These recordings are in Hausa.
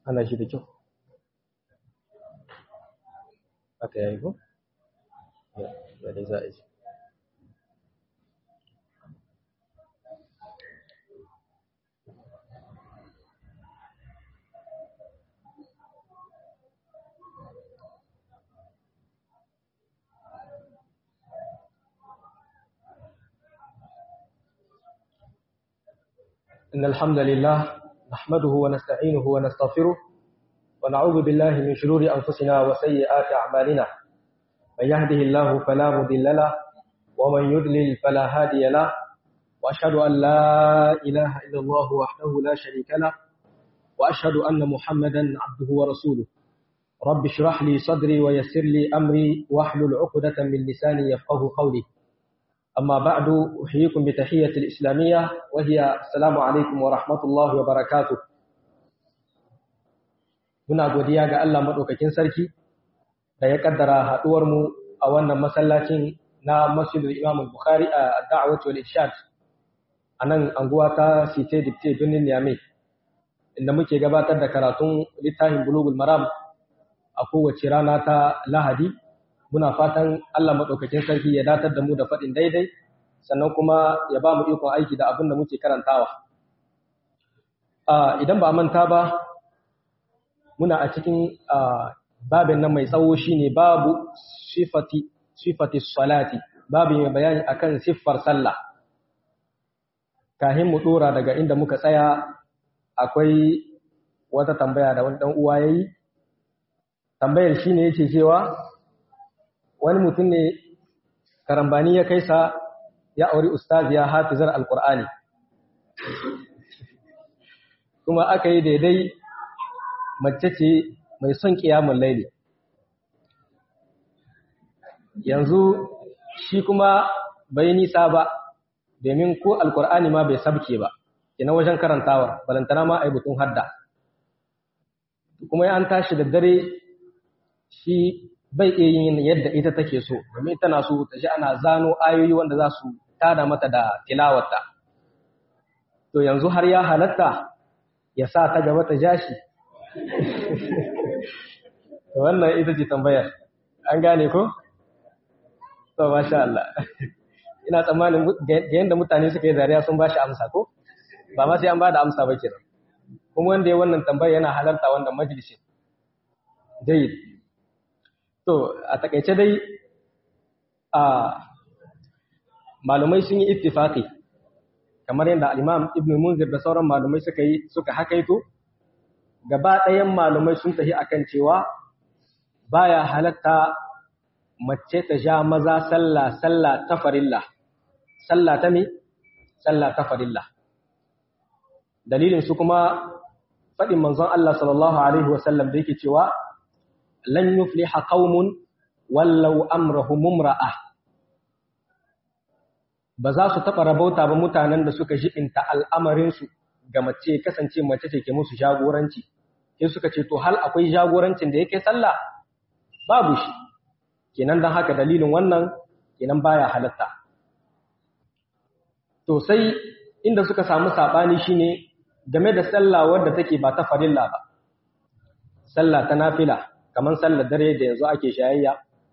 ana shi da kyau aka yayi ko ya dai za a ji إن الحمد لله نحمده ونستعينه ونستغفره ونعوذ بالله من شرور أنفسنا وسيئات أعمالنا من يهده الله فلا مضل له ومن يضلل فلا هادي له وأشهد أن لا إله إلا الله وحده لا شريك له وأشهد أن محمدا عبده ورسوله رب اشرح لي صدري ويسر لي أمري واحلل عقدة من لساني يفقه قولي أما بعد أحييكم بتحية الإسلامية وهي السلام عليكم ورحمة الله وبركاته muna godiya ga Allah madaukakin sarki da ya kaddara haduwar mu a wannan masallacin na Masjidul Imam Bukhari a Da'wat wal Irshad anan anguwa ta Site Dipte Birnin Niamey inda muke gabatar da karatun littafin Bulughul Maram a kowace rana ta Lahadi muna fatan Allah madaukakin sarki ya datar da mu da faɗin daidai sannan kuma ya ba mu ikon aiki da abin da muke karantawa idan ba manta ba muna a cikin babin nan mai tsawo shine babu sifati sifati salati babu mai bayani akan siffar sallah kahin mu dora daga inda muka tsaya akwai wata tambaya da wani dan uwa yayi tambayar shine yake cewa wani mutum ne karambani ya kai sa ya auri ustaziya hafizar alqur'ani kuma aka yi daidai mace ce mai son ƙiyamun laili yanzu shi kuma bai nisa ba domin ko alkur'ani ma bai sabke ba ina wajen karantawa balantana ma ai butun hadda kuma ya an tashi da dare shi bai iya yin yadda ita take so domin tana so ta ji ana zano ayoyi wanda za su tada mata da tilawarta to yanzu har ya halatta ya sa ta gaba ta jashi wannan ita ce tambayar an gane ko? to masha Allah ina tsammanin ga yadda mutane suka yi zariya sun ba shi amsa ko? ba ma sai an ba da amsa ba kenan kuma wanda ya wannan tambayar yana halarta wannan majalisin dai to a takaice dai a malumai sun yi ittifaqi kamar yadda al-Imam Ibn Munzir da sauran malumai suka yi suka hakaito gaba ɗayan malumai sun tafi akan cewa baya halatta mace ta ja maza sallah sallah ta farilla sallah ta mi sallah ta farilla dalilin su kuma faɗin manzon Allah sallallahu alaihi wasallam da yake cewa lan yufliha qaumun wallau amrahum mumra'ah ba za su taɓa rabauta ba mutanen da suka jibinta al'amarinsu ga mace kasance mace ce ke musu jagoranci sai suka ce to hal akwai jagorancin da yake sallah babu shi kenan dan haka dalilin wannan kenan baya halatta to sai inda suka samu sabani shine game da sallah wadda take ba ta farilla ba sallah ta nafila kamar sallar dare da yanzu ake shayayya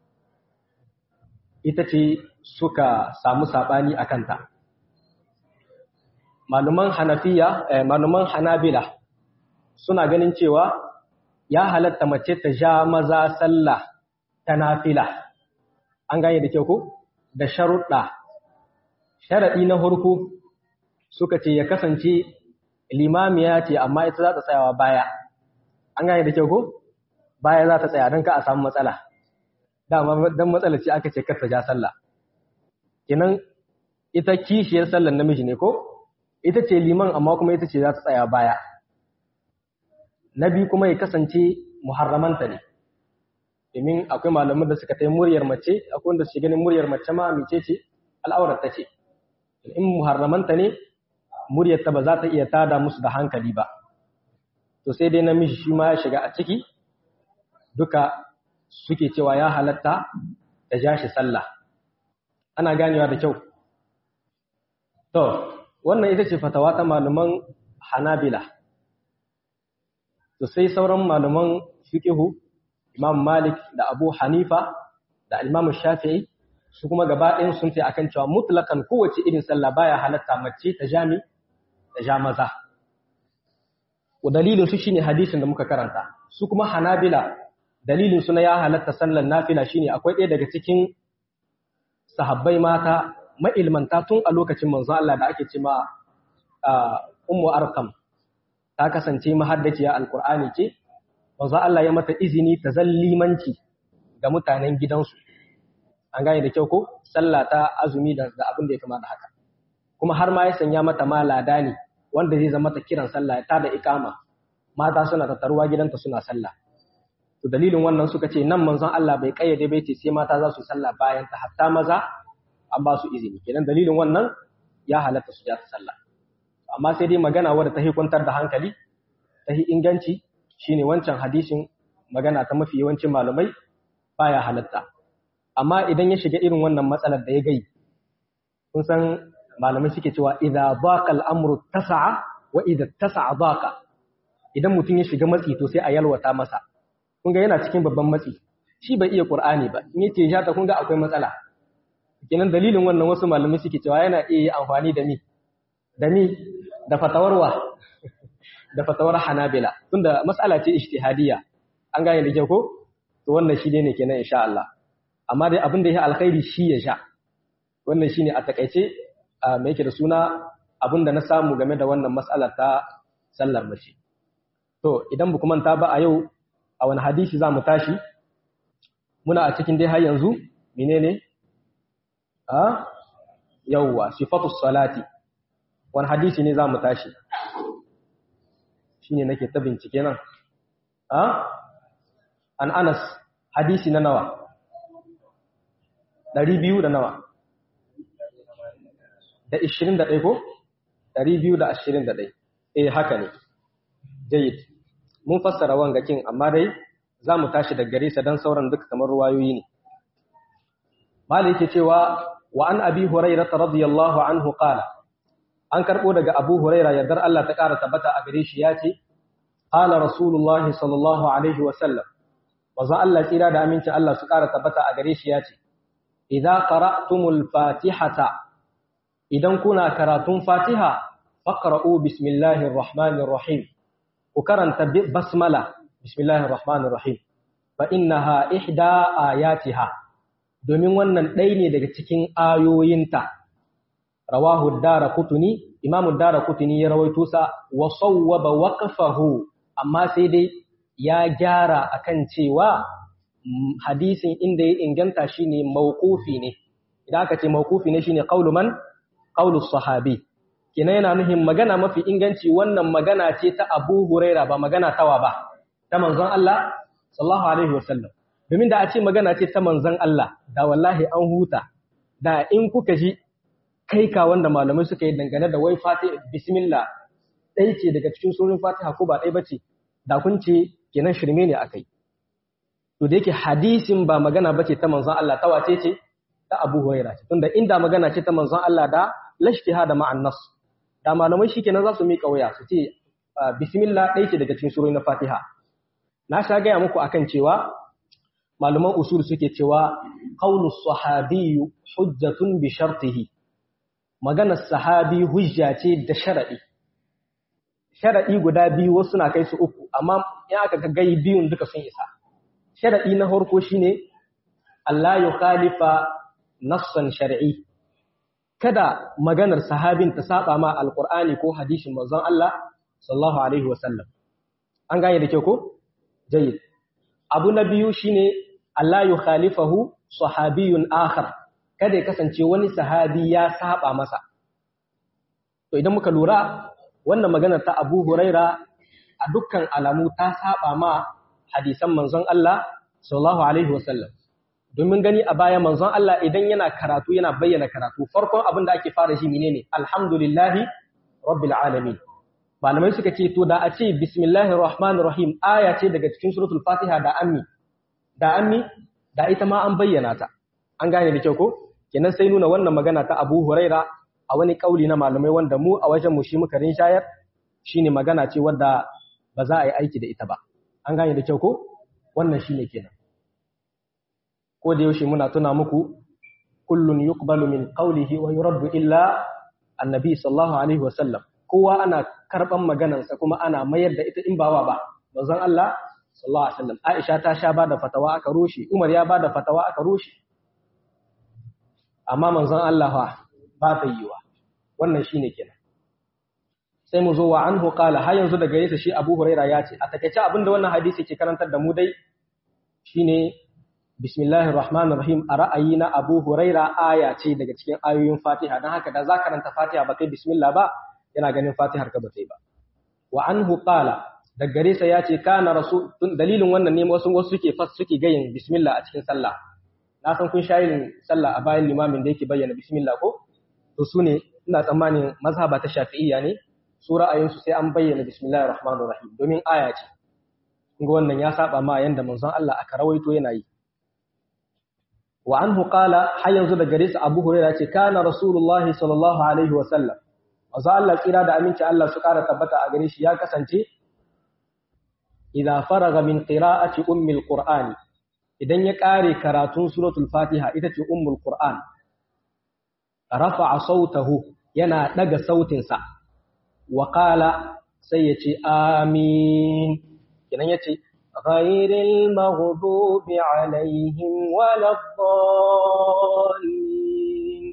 ita ce suka samu sabani akan ta maluman hanafiya eh, maluman hanabila suna ganin cewa ya halatta mace ta ja maza sallah ta nafila an gane da kyau ko da sharuɗa sharaɗi na hurku suka ce ya kasance limamiya ce amma ita za ta tsayawa baya an gane da kyau ko baya za ta tsaya don ka a samu matsala dama don matsala ce aka ce kar ta ja sallah kenan ita kishiyar sallar namiji ne ko ita ce liman amma kuma ita ce za ta tsaya baya na biyu kuma ya kasance muharramanta ne domin akwai malaman da suka ta muryar mace akwai wanda su ganin muryar mace ma mace ce al'aurar ta ce in muharramanta ne muryar ta ba za ta iya tada musu da hankali ba to sai dai namiji shi ma ya shiga a ciki duka suke cewa ya halatta da ja shi sallah ana ganewa da kyau to wannan ita ce fatawa ta malaman hanabila to sai sauran malaman fiqhu Imam Malik da Abu Hanifa da Imam Shafi'i su kuma gaba ɗayan sun ce akan cewa mutlakan kowace irin sallah baya halatta mace ta jami da ja maza dalilin su shine hadisin da muka karanta su kuma Hanabila dalilin su na ya halatta sallar nafila shine akwai ɗaya daga cikin sahabbai mata ma'ilmanta tun a lokacin manzo Allah da ake ce ma ummu arkam ta kasance mahaddaciya alqur'ani ce manzo Allah ya mata izini ta zallimanci ga mutanen gidansu an gane da kyau ko sallah ta azumi da abin da ya kama da haka kuma har ma ya sanya mata ma lada ne wanda zai zama ta kiran sallah ta da ikama mata suna tattaruwa gidanta suna sallah to dalilin wannan suka ce nan manzon Allah bai kayyade bai ce sai mata za su sallah bayan ta hatta maza an ba su izini kenan dalilin wannan ya halatta su ja ta sallah amma sai dai magana wadda ta hikuntar da hankali ta hi inganci shine wancan hadisin magana ta mafi yawancin malamai baya halatta amma idan ya shiga irin wannan matsalar da ya gai kun san malamai suke cewa idza baqa al-amru tasa'a wa idza tasa'a baqa idan mutum ya shiga matsi to sai a yalwata masa kun ga yana cikin babban matsi shi bai iya qur'ani ba in yace ja ta kun ga akwai matsala kenan dalilin wannan wasu malamai suke cewa yana iya amfani da ni da ni da fatawarwa da fatawar hanabila tunda mas'ala ce ijtihadiyya an gane da kyau ko to wannan shi ne kenan insha Allah amma dai abin da ya alkhairi shi ya sha wannan shine a takaice me yake da suna abin da na samu game da wannan mas'alar ta sallar mace to idan ba manta ba a yau a wani hadisi za mu tashi muna a cikin dai har yanzu menene a yawwa sifatu salati wani hadisi ne za mu tashi shine nake ta bincike nan a an anas hadisi na nawa ɗari biyu da nawa da ishirin da ɗai ko ɗari biyu da ashirin da ɗai eh haka ne jayid mun fassara wangakin amma dai za mu tashi da gare sa don sauran duka kamar ruwayoyi ne mali yake cewa wa an abi hurairah radiyallahu anhu qala an karbo daga abu huraira yardar Allah ta ƙara tabbata a gare shi ya ce qala rasulullahi sallallahu alaihi wa sallam wazan Allah tsira da aminci Allah su ƙara tabbata a gare shi ya ce idza qara'tumul fatihata idan kuna karatun fatiha faqra'u bismillahir rahmanir rahim ku karanta basmala bismillahir rahmanir rahim fa innaha ihda ayatiha domin wannan ɗaya ne daga cikin ayoyinta rawahu ad-darqutni imamu ad-darqutni ya rawaito sa wa sawwaba waqfahu amma sai dai ya gyara akan cewa hadisin inda ya inganta shine mawqufi ne idan aka ce mawqufi ne shine qaulu man qaulu sahabi kina yana nuhin magana mafi inganci wannan magana ce ta Abu Huraira ba magana tawa ba ta manzon Allah sallallahu alaihi wasallam domin da a ce magana ce ta manzon Allah da wallahi an huta da in kuka ji kai ka wanda malamai suka yi dangane da wai fatiha bismillah ɗaya ce daga cikin surin fatiha ko ba ɗaya ba ce da kun ce kenan shirme ne akai to da yake hadisin ba magana bace ta manzon Allah ta wace ce ta Abu Huraira ce tunda inda magana ce ta manzon Allah da lashtihada ma'an nas da malamai shikenan za su mika waya su ce bismillah ɗaya ce daga cikin surori na Fatiha na sha gaya muku akan cewa malaman usul suke cewa qaulu sahabi hujjatun bi shartihi maganar sahabi hujja ce da sharadi sharadi guda biyu wasu na kai su uku amma in aka ga gai biyun duka sun isa sharadi na farko shine Allah ya khalifa nassan shar'i kada maganar sahabin ta saba ma alqur'ani ko hadisin manzon Allah sallallahu alaihi wasallam an gane da kyau ko jayyid abu na biyu shine Allah ya khalifahu sahabiyun akhar kada ya kasance wani sahabi ya saba masa to idan muka lura wannan maganar ta Abu Huraira a dukkan alamu ta saba ma hadisan manzon Allah sallallahu alaihi wasallam domin gani a baya manzon Allah idan yana karatu yana bayyana karatu farkon abin da ake fara shi menene alhamdulillahi rabbil alamin malamai suka ce to da a ce bismillahir rahmanir rahim aya ce daga cikin suratul fatiha da ammi da ammi da ita ma an bayyana ta an gane da kyau ko kenan sai nuna wannan magana ta Abu Huraira a wani kauli na malamai wanda mu a wajen mu shi muka rinshayar shine magana ce wadda ba za a yi aiki da ita ba an gane da kyau ko wannan shine kenan ko da yaushe muna tuna muku kullun yuqbalu min qawlihi wa yuraddu illa annabi sallallahu alaihi wasallam kowa ana karban maganarsa kuma ana mayar da ita in bawa ba manzon Allah sallallahu alaihi wasallam Aisha ta sha bada fatawa aka rushe Umar ya bada fatawa aka rushe amma manzon Allah fa ba ta yiwa wannan shine kenan sai mu zo wa anhu qala har yanzu daga yasa shi Abu Huraira ya ce a takeice abinda wannan hadisi ke karantar da mu dai shine bismillahir rahmanir rahim a ra'ayi na Abu Huraira aya ce daga cikin ayoyin Fatiha dan haka da za karanta Fatiha ba kai bismillah ba yana ganin Fatihar ka ba kai ba wa anhu qala daga gare sa ya ce kana rasul dalilin wannan ne wasu wasu suke fas suke gayin bismillah a cikin sallah na san kun shayin sallah a bayan limamin da yake bayyana bismillah ko to su ne ina tsammanin mazhaba ta shafi'iyya ne su ra'ayinsu sai an bayyana bismillahir rahmanir rahim domin aya ce kunga wannan ya saba ma yanda manzon Allah aka rawaito yana yi wa anhu qala har yanzu da gare sa Abu Hurairah ce kana rasulullahi sallallahu alaihi wa sallam manzon Allah tsira da aminci Allah su kara tabbata a gare shi ya kasance idza faraga min qira'ati ummi alqur'ani idan ya kare karatun suratul fatiha ita ce ummul qur'an rafa'a sautahu yana daga sautinsa wa qala sai yace amin kinan yace ghayril maghdubi alaihim waladdallin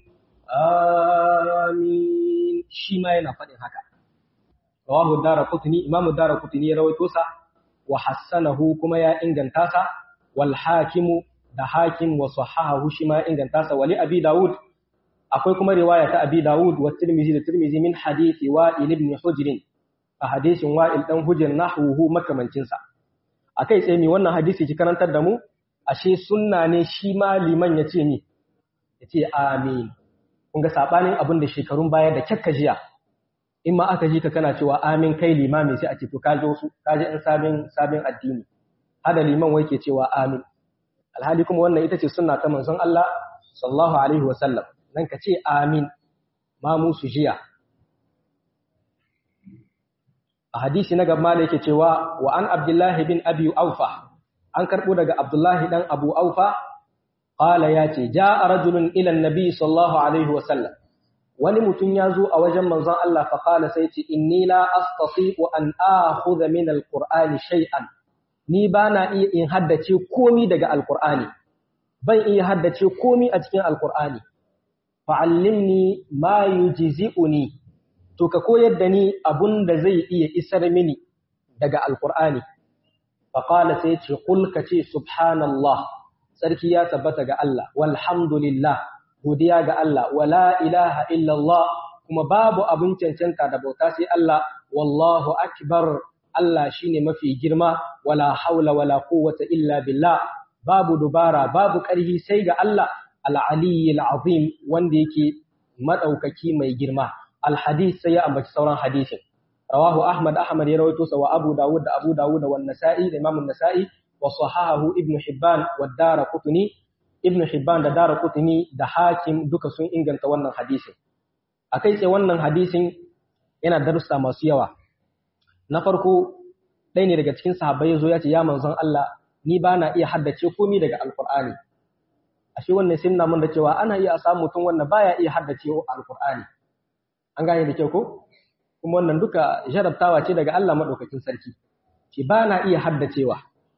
amin shi ma yana fadin haka rawahu daraqutni imamu daraqutni ya rawaito sa wa hassanahu kuma ya inganta sa wal hakimu da hakim wa sahahahu shi ma inganta sa wali abi daud akwai kuma riwaya ta Abi Dawud wa Tirmidhi da Tirmidhi min hadisi Wa'il ibn Hujr a hadisin Wa'il dan Hujr nahwuhu makamancin sa akai tsaye mi wannan hadisi ki karantar da mu ashe sunna ne shi ma liman ya ce ni ya ce amin kun ga sabanin abin da shekarun baya da kyakka jiya in ma aka ji ka kana cewa amin kai limami sai a ce to ka ji wasu ka ji in sabin sabin addini hada liman wai ke cewa amin alhali kuma wannan ita ce sunna ta manzon Allah sallallahu alaihi wa sallam nan ka ce amin ma musu jiya a hadisi na gaba da yake cewa wa an abdullahi bin abi aufa an karbo daga abdullahi dan abu aufa qala ya ce jaa rajulun ila annabi sallallahu alaihi wasallam wani mutum ya zo a wajen manzon Allah fa qala sai ce inni la astati'u an akhudha min alqur'ani shay'an ni bana iya in haddace komi daga alqur'ani ban iya haddace komi a cikin alqur'ani fa'allimni ma yujzi'uni to ka koyar da ni da zai iya isar mini daga alqur'ani fa qala sai ce qul ka ce subhanallah sarki ya tabbata ga Allah walhamdulillah godiya ga Allah wala ilaha illallah kuma babu abun cancanta da bauta sai Allah wallahu akbar Allah shine mafi girma wala haula wala quwwata illa billah babu dubara babu ƙarfi sai ga Allah al-aliyyil azim wanda yake madaukaki mai girma al-hadith sai ya ambaci sauran hadisin rawahu ahmad ahmad ya rawaito sa wa abu dawud da abu dawud da wan nasa'i da imam an-nasa'i wa sahahahu ibn hibban wa daraqutni ibn hibban da daraqutni da hakim duka sun inganta wannan hadisin akai sai wannan hadisin yana darussa masu yawa na farko ɗaya ne daga cikin sahabbai ya zo ya ce ya manzon Allah ni ba na iya haddace komai daga alkur'ani ashe wannan sai nuna mun da cewa ana iya samu mutum wanda baya iya haddace alkur'ani an gane da kyau ko kuma wannan duka jarabtawa ce daga Allah madaukakin sarki ce ba na iya haddacewa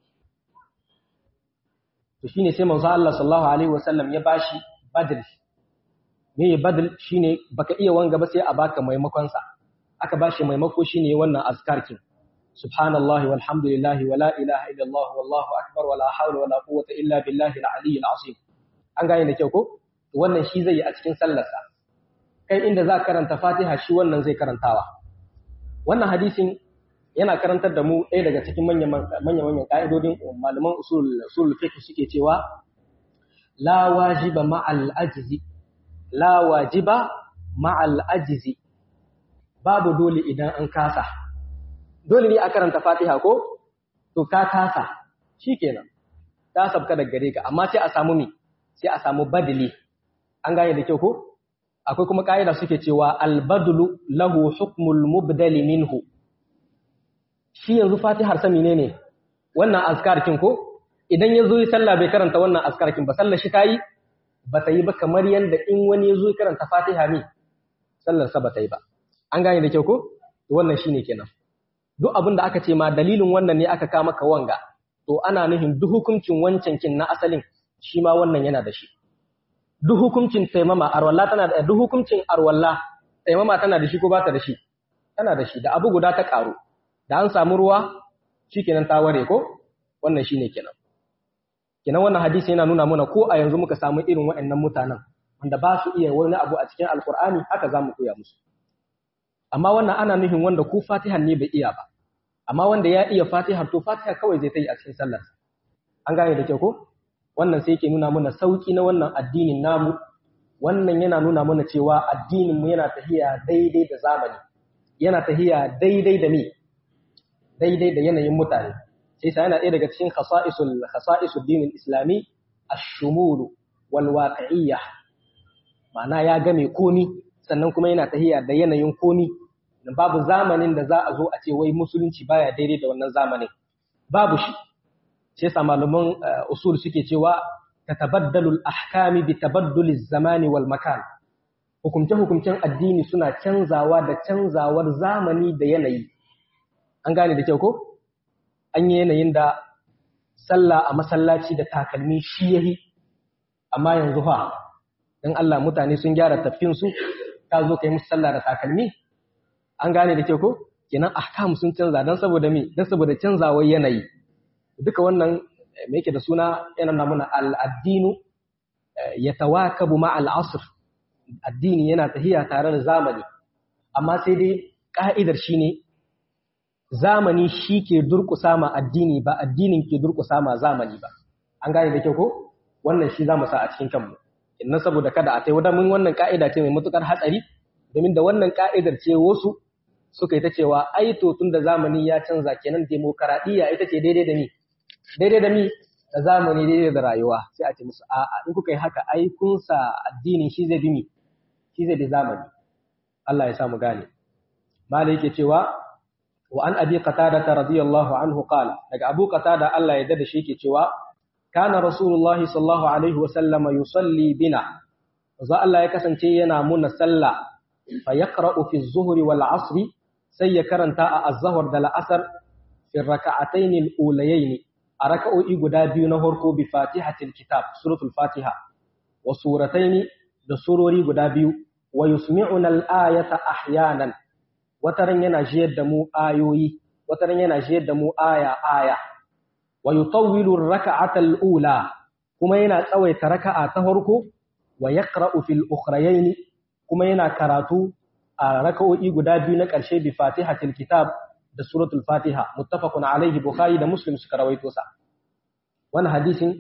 to shine sai manzo Allah sallallahu alaihi wasallam ya bashi badal me badal shine baka iya wanga ba sai a baka maimakon sa aka bashi maimako shine wannan azkar kin subhanallahi walhamdulillahi wala ilaha illallah wallahu akbar wala hawla wala quwwata illa billahi al-ali al-azim an gane da kyau ko wannan shi zai yi a cikin sallarsa kai inda za karanta Fatiha shi wannan zai karantawa wannan hadisin yana karantar da mu ɗaya daga cikin manyan manyan ka'idodin malaman usul usul fiqh suke cewa la wajiba ma'al ajzi la wajiba ma'al ajzi babu dole idan an kasa dole ne a karanta fatiha ko to ka kasa shikenan ta sabka daga gare ka amma sai a samu mi sai a samu badali an gane da kyau ko akwai kuma kaida suke cewa albadlu lahu hukmul mubdali minhu shi yanzu fatihar sa menene wannan azkar kin ko idan ya zo yi sallah bai karanta wannan azkar kin ba sallar shi tayi ba ta yi ba kamar yanda in wani ya zo karanta fatiha ne sallar sa ba ta yi ba an gane da kyau ko wannan shine kenan duk abin da aka ce ma dalilin wannan ne aka kama ka wanga to ana nufin duk hukuncin wancan kin na asalin shi ma wannan yana da shi duk hukuncin taimama arwalla tana da duk hukuncin arwalla taimama tana da shi ko ba ta da shi tana da shi da abu guda ta karu da an samu ruwa shikenan ta ware ko wannan shine kenan kenan wannan hadisi yana nuna mana ko a yanzu muka samu irin waɗannan mutanen wanda ba su iya wani abu a cikin alkur'ani haka za mu koya musu amma wannan ana nufin wanda ko fatihan ne bai iya ba amma wanda ya iya fatihar to fatiha kawai zai ta yi a cikin sallar an gane da kyau ko wannan sai yake nuna mana sauki na wannan addinin namu wannan yana nuna mana cewa addinin mu yana tahiya daidai da zamani yana tahiya daidai da me daidai da yanayin mutane sai sa yana ɗaya daga cikin khasa'isul khasa'isul dinin islami ash-shumul wal waqi'iyyah ma'ana ya game komi sannan kuma yana tahiya da yanayin komi babu zamanin da za a zo a ce wai musulunci baya daidai da wannan zamanin babu shi sai sa malaman usul suke cewa tatabaddalu al-ahkami bi tabadduli zamani wal makan hukumce hukumcen addini suna canzawa da canzawar zamani da yanayi an gane da kyau ko an yi yanayin da sallah a masallaci da takalmi shi yahi amma yanzu fa dan Allah mutane sun gyara tafkin su ka zo kai musu sallah da takalmi an gane da kyau ko kenan ahkam sun canza dan saboda me dan saboda canzawar yanayi duka wannan me yake da suna yana namuna al-addinu yatawakabu ma al-asr addini yana tahiya tare da zamani amma sai dai ka'idar shine zamani shi ke durƙusa ma addini ba addinin ke durƙusa ma zamani ba an gane da kyau ko wannan shi zamu sa a cikin kanmu inna saboda kada a tai mun wannan ka'ida ce mai matukar hatsari domin da wannan ka'idar ce wasu suka yi ta cewa ai to tunda zamani ya canza kenan demokaradiyya ita ce daidai da ni daidai da mi da zamani daidai da rayuwa sai a ce musu a'a in kuka yi haka ai kun sa addinin shi zai bi mi shi zai bi zamani Allah ya sa mu gane malai yake cewa wa an abi qatada radiyallahu anhu qala daga abu qatada Allah ya dada shi yake cewa kana rasulullah sallallahu alaihi wa sallama yusalli bina za Allah ya kasance yana muna sallah fa yaqra'u fi az-zuhri wal 'asri sai ya karanta a az-zuhr da al-'asr fi rak'atayn al-ulayayn a raka'o'i guda biyu na farko bi fatihatil kitab suratul fatiha wa suratayn da surori guda biyu wa yusmi'una al-ayata ahyanan wataran yana jiyar da mu ayoyi wataran yana jiyar da mu aya aya wa yutawwilu ar-rak'ata al-ula kuma yana tsawaita raka'a ta farko wa yaqra'u fil ukhrayayn kuma yana karatu a raka'o'i guda biyu na ƙarshe bi fatihatil kitab da suratul fatiha muttafaqun alaihi bukhari da muslim suka rawaito sa wannan hadisin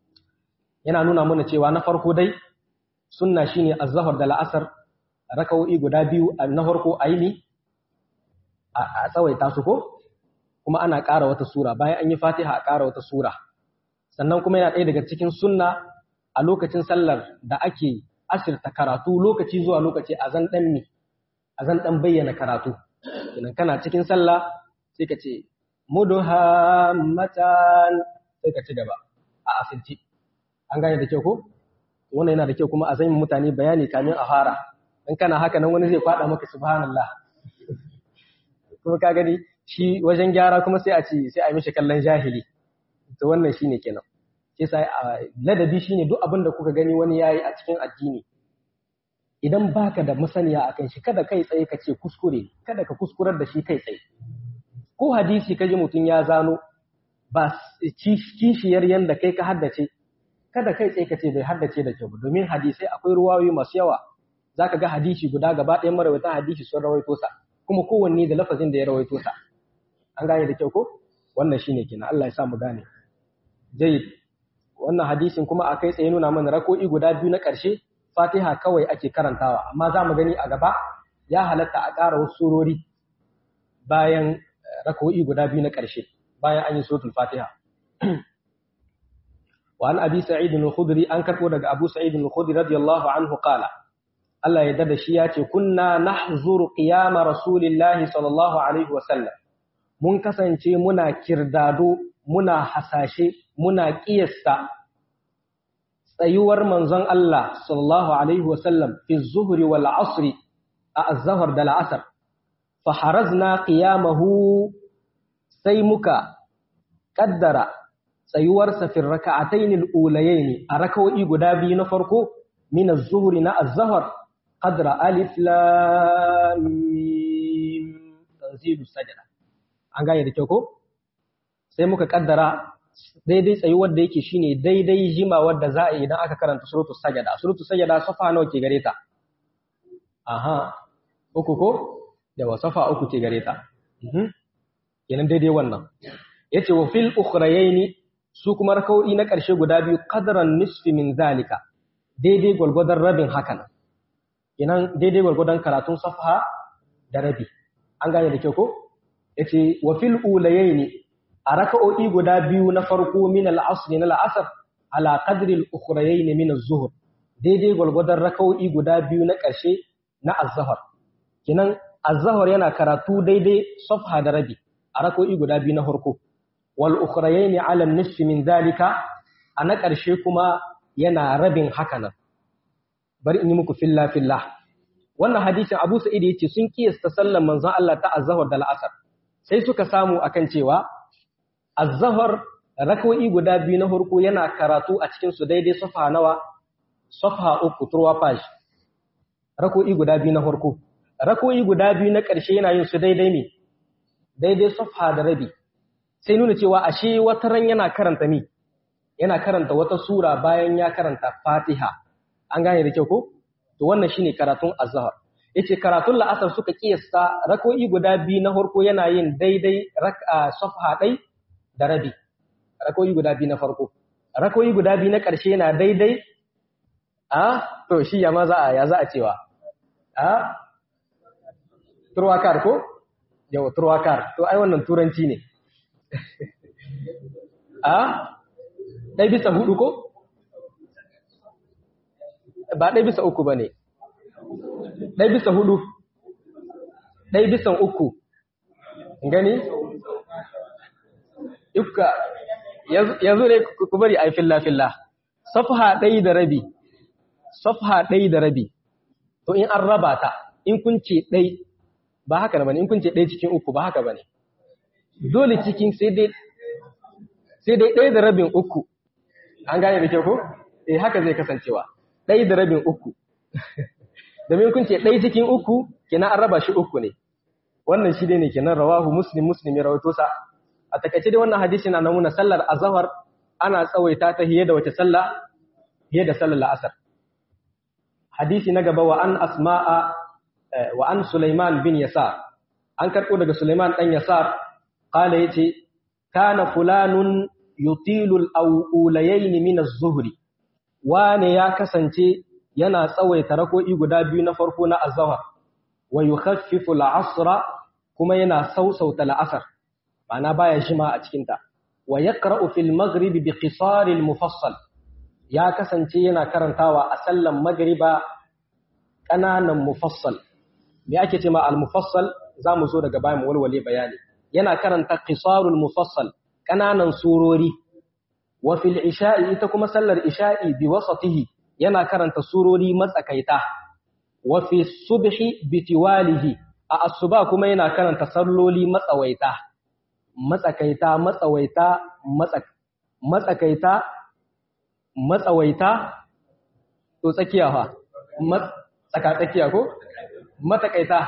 yana nuna mana cewa na farko dai sunna shine az-zuhr da al-asr raka'o'i guda biyu na farko aini a tsawaita su ko kuma ana ƙara wata sura bayan an yi fatiha a ƙara wata sura sannan kuma yana ɗaya daga cikin sunna a lokacin sallar da ake asirta karatu lokaci zuwa lokaci a zan ɗan mi a zan ɗan bayyana karatu idan kana cikin sallah sai ka ce muduhammatan sai ka ci gaba a asirci an gane da kyau ko wannan yana da kyau kuma a zan mutane bayani kamin a fara in kana haka nan wani zai faɗa maka subhanallah kuma ka gani shi wajen gyara kuma sai a ce sai a mishi kallon jahili to wannan shine kenan sai sai ladabi shine duk abin da kuka gani wani yayi a cikin addini idan baka da masaniya akan shi kada kai tsaye ka ce kuskure kada ka kuskurar da shi kai tsaye ko hadisi kaji mutum ya zano ba kishiyar yanda kai ka haddace kada kai tsaye ka ce bai haddace da kyau domin hadisai akwai ruwayoyi masu yawa zaka ga hadisi guda gaba ɗayan marawaitan hadisi sun rawaito sa kuma kowanne da lafazin da ya rawaito sa an gane da kyau ko wannan shine kenan Allah ya sa mu gane jayyid wannan hadisin kuma akai tsaye nuna mana rako'i guda biyu na ƙarshe Fatiha kawai ake karantawa amma za mu gani a gaba ya halatta a ƙara wasu surori bayan rako'i guda biyu na ƙarshe bayan an yi suratul Fatiha wa an abi sa'id al-khudri an karbo daga abu sa'id al-khudri radiyallahu anhu qala Allah ya dada shi ya ce kunna nahzuru qiyama rasulillahi sallallahu alaihi wa sallam mun kasance muna kirdado muna hasashe muna kiyasta tsayuwar manzon Allah sallallahu alaihi wasallam fi zuhri wal asri a az-zahr da al-asr fa harazna qiyamahu sai muka kaddara tsayuwarsa fi raka'atayn al-ulayayn a raka'o'i guda biyu na farko min az-zuhri na az-zahr qadra alif lam mim tanzilu sajda an gane da kyau ko sai muka kaddara daidai tsayuwar da yake shine daidai jima wadda za a yi idan aka karanta suratu sajada suratu sajada safa nawa ke gare ta aha uku ko yawa safa uku ke gare ta kenan daidai wannan yace wa fil ukhrayaini su kuma raka'o'i na ƙarshe guda biyu qadran nisfi min zalika daidai gwalgwadon rabin hakan kenan daidai gwalgwadon karatun safa da rabi an gane da kyau ko yace wa fil ulayaini a raka'o'i guda biyu na farko min al-asr na al-asr ala qadri al-ukhrayayn min az-zuhr daidai gwalgwadon raka'o'i guda biyu na ƙarshe na az-zuhr kinan az-zuhr yana karatu daidai safha da rabi a raka'o'i guda biyu na farko wal ukhrayayn ala an-nisf min zalika a na ƙarshe kuma yana rabin hakanan bari in yi muku filla fillah wannan hadisin Abu Sa'id yace sun kiyasta sallan manzon Allah ta az-zuhr da al-asr sai suka samu akan cewa az-zuhr rak'o'i guda biyu na farko yana karatu a cikin su daidai safa nawa safa uku turwa page rak'o'i guda biyu na farko rak'o'i guda biyu na ƙarshe yana yin su daidai me daidai safa da rabi sai nuna cewa ashe wata ran yana karanta mi yana karanta wata sura bayan ya karanta Fatiha an gane da kyau ko to wannan shine karatun az-zuhr yace karatun la'asar suka kiyasta rako'i guda biyu na farko yana yin daidai rak'a safha dai da rabi rako'i guda biyu na farko rako'i guda biyu na ƙarshe yana daidai a to shi ya ma za a ya za a cewa a turwakar ko yau turwakar to ai wannan turanci ne a ɗai bisa hudu ko ba ɗai bisa uku ba ne ɗai bisa hudu ɗai bisan uku gani ifka yanzu ne ku bari a yi filla-filla safha ɗai da rabi safha ɗai da rabi to in an raba ta in kun ce ɗai ba haka ba ne in kun ce ɗai cikin uku ba haka ba ne dole cikin sai dai sai dai ɗaya da rabin uku an gane da kyau ko eh haka zai kasancewa ɗaya da rabin uku domin kun ce ɗaya cikin uku kenan an raba shi uku ne wannan shi ne kenan rawahu muslim muslim ya rawaito sa a takaice dai wannan hadisi na nuna sallar azhar ana tsawaita ta hiye da wace sallah hiye da sallar la'asar hadisi na gaba wa an asma'a wa an sulaiman bin yasar an karɓo daga sulaiman ɗan yasar qala yace kana fulanun yutilul awulayayn min az-zuhri wane ya kasance yana tsawaita rako'i guda biyu na farko na azhar wa yukhaffifu al-asra kuma yana sausauta al-asr ma'ana baya shima a cikin ta wa yaqra'u fil maghrib bi qisar al-mufassal ya kasance yana karantawa a sallan magriba kananan mufassal me ake cewa al-mufassal zamu zo daga bayan walwale bayani yana karanta qisarul mufassal kananan surori wa fil isha'i ita kuma sallar isha'i bi wasatihi yana karanta surori matsakaita wa fi subhi bi tiwalihi a asuba kuma yana karanta salloli matsawaita matsakaita matsawaita matsak matsakaita matsawaita to tsakiya fa tsaka tsakiya ko matakaita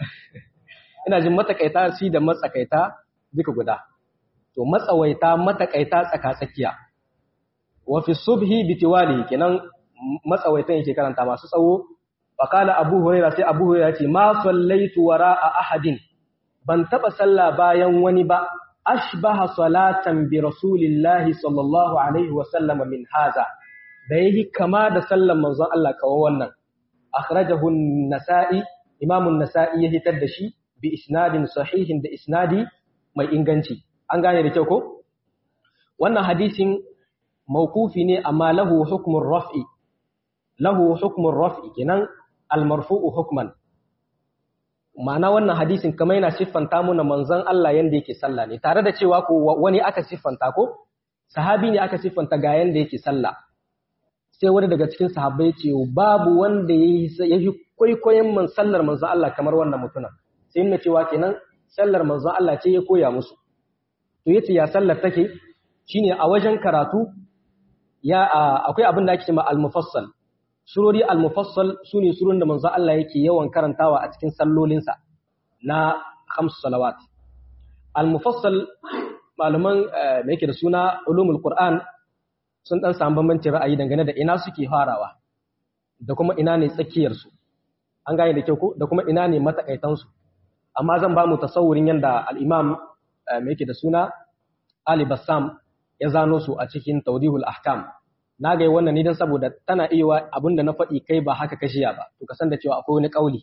ina jin matakaita shi da matsakaita duka guda to matsawaita matakaita tsaka-tsakiya wa fi subhi bitiwali kenan matsawaitan yake karanta masu tsawo faqala abu hurairah sai abu hurairah ce ma sallaitu wara'a ahadin ban taba sallah bayan wani ba ashbaha salatan bi rasulillahi sallallahu alaihi wa sallam min haza da yayi kama da sallan manzon Allah kawo wannan akhrajahu an-nasa'i imamu an-nasa'i ya hitar da shi bi isnadin sahihin da isnadi mai inganci an gane da kyau ko wannan hadisin mawqufi ne amma lahu hukmun raf'i lahu hukmun raf'i kenan al-marfu'u hukman ma'ana wannan hadisin kamar yana siffanta muna manzon Allah yanda yake sallah ne tare da cewa ko wani aka siffanta ko sahabi ne aka siffanta ga yanda yake sallah sai wani daga cikin sahabbai ce babu wanda ya yi kwaikwayon man sallar manzon Allah kamar wannan mutumin sai nuna cewa kenan sallar manzon Allah ce ya koya musu to yace ya sallar take shine a wajen karatu ya akwai abin da ake cewa al-mufassal surori al-mufassal sune surun da manzon Allah yake yawan karantawa a cikin sallolinsa na khams salawat al-mufassal malaman me yake da suna ulumul qur'an sun dan samu bambancin ra'ayi dangane da ina suke farawa da kuma ina ne tsakiyar su an gane da kyau ko da kuma ina ne matakaitan su amma zan ba mu tasawurin yanda al-imam me yake da suna Ali Bassam ya zano su a cikin Tawdihul Ahkam na ga wannan ne dan saboda tana iya abinda na faɗi kai ba haka kashiya ba to ka san da cewa akwai wani kauli